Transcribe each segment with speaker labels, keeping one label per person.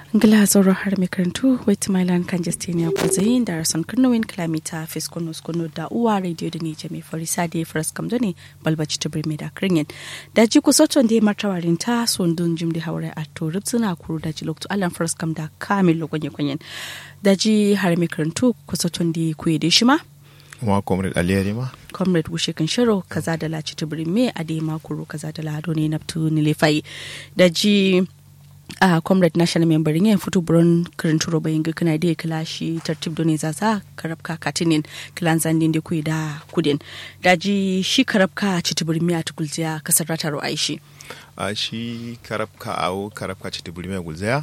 Speaker 1: ngila zoro har mai karantu wait mailan kan justinia kuzayin da rason karnowin kilomita fiskono skono da uwa radio da nije mai farisa da fras kamdo ne balbaci ta birme da kirin da ji ku soton da martawarin ta sondun jim da haure a turub suna kuru da ji loktu alan fras kam da kamil lokonye kwanyen da ji har mai karantu ku soton da ku yi da shi ma
Speaker 2: kuma comrade aliyari ma
Speaker 1: comrade wushe kan shiro kaza da laci ta birme a da makuru kaza da lado ne naftu nilefai da ji a uh, comrade national member yin fito buron karin turo bayan ga kana da kila shi tartib doni zaza karabka katinin kilan zandin da kuyi da kudin daji shi karabka citibir miya tukulziya kasar rataro aishi
Speaker 2: a shi karabka awo karabka citibir miya gulzaya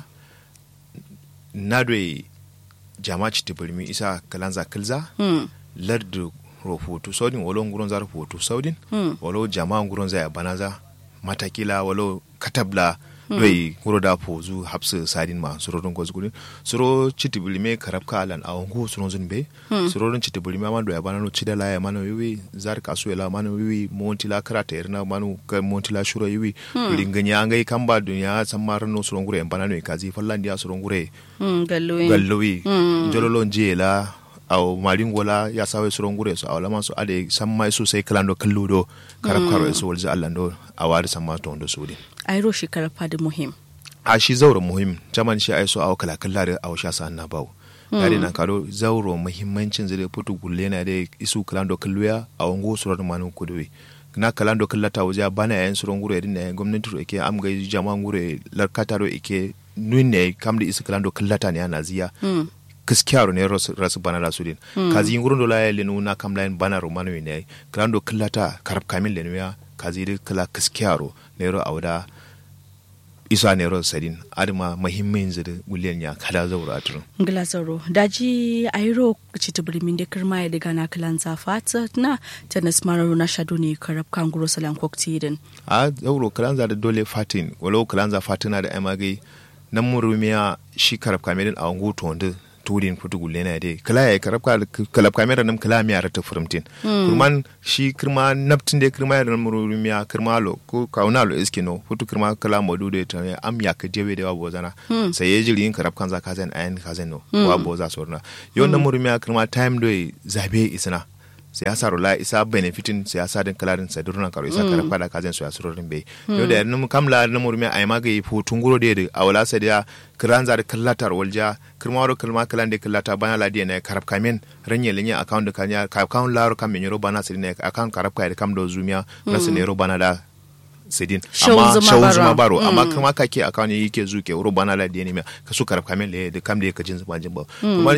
Speaker 2: na doye jama citibir mi isa kalanza kilza
Speaker 1: hmm.
Speaker 2: lardu rofoto saudin walo nguron za rofoto saudin
Speaker 1: hmm.
Speaker 2: walo jama nguron za ya banaza matakila walo katabla doi wuro da pozu hapsu sadin ma suro don gozu gudin suro chiti bulime karab ka alan awon go suro zun be suro don chiti bulime man do ya banano chida la ya mano wiwi zar kasu ya la mano wiwi monti la karata irna mano ka monti la shuro wiwi linganya ngai kamba dunya samar no suro ngure banano kazi fallan dia suro ngure
Speaker 1: gallowi
Speaker 2: gallowi jololo njela aw maringola ya sawe suro ngure so awla man so ade sammai so sai kalando kalludo karab karo so walza allando awari samma to ndo sudi
Speaker 1: airo shi karfa da muhim
Speaker 2: a shi zauro muhim jaman shi ai so aw kala kala da aw sha sa na bawo yare na karo zauro muhimmancin zai putu gulle na da isu kalando kalluya aw ngo suro manu kuduwi na kalando kallata waje bana yayin suro ngure din ne gwamnati ro ike am ga jama ngure larkata ro ike nunne kamdi isu kalando kallata ne ana ziya gaskiya ne rasu bana da sudin kazi ngurun do la lenu na kam lain bana ro manu ne kalando kallata karab kamil lenu ya kazi de kala gaskiya ro ne ro awda isa ne ro sadin adama mahimmin zira gulen ya kala zaura atun
Speaker 1: ngila zauro daji airo citibiri min de kirma ya daga na kalan zafata na tanas mararo na shado ne karab kanguro salan koktidin
Speaker 2: a zauro kalan za da dole fatin walau kalan za fatina da amagai nan murumiya shi karab kamelin a wangu to wanda turin kutu gulle na dai kala ya karab kalab kamera nam kala miya rata furumtin kurman shi kirma naptin de kirma ya mururi miya kirma lo ko kauna lo iske no futu kirma kala modu de ta am ya ka dewe de wa bozana sai ya jiri karab kan za ka zan ayan ka zan no wa boza sorna yon na mururi miya kirma time do zabe isna siyasa rola isa benefitin siyasa din kalarin sa durna karo isa kara fada kazen su asurorin bai yau da yanzu kamla na murmi ai maga yi futun guro da a wala sa da kiran za da kallatar walja kirma waro kalma kalan da kallata bana la na karab kamen ranye linya account da kanya account laro kam yoro bana sa ne account karab kai da kam do zumiya rasu ne ro bana da sidin amma shawun zuma baro amma kuma kake account yake zuke ro bana la da ne ka su karab kamen le da kam da ka jin zuma jin ba kuma